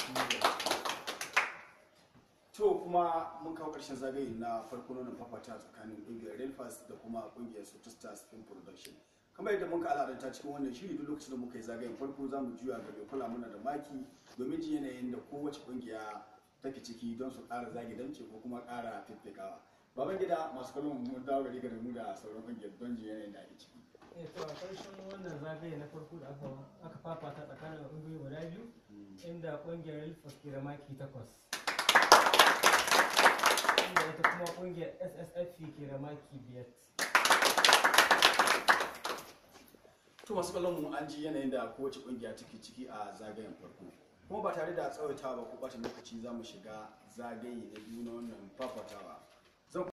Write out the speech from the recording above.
to kuma mun kawo ƙarshen zagaye na farko na fafata tsakanin ƙungiyar Relfast da kuma ƙungiyar Soto Stars Film Production kamar yadda muka al'adanta cikin wannan shiri duk lokacin da muka yi zagayen farko za mu juya ga mai kula mana da maki domin jin yanayin da kowace ƙungiya take ciki don su ƙara zage damce ko kuma ƙara fiffikawa baban gida masu kallon mu dawo gari ga mu da sauran ƙungiyar don jin yanayin da ake ciki eh to a ƙarshen wannan zagaye na farko da aka aka fafata tsakanin ƙungiyoyi guda biyu inda ƙungiyar Relfast ke da maki takwas inda ita kuma ƙungiyar SSFP ke da maki biyar to masu kallon mu an ji yanayin da kowace kungiya take ciki a zagayen farko kuma ba tare da tsawaitawa ba ko bata lokaci za mu shiga zagaye na biyu na wannan fafatawa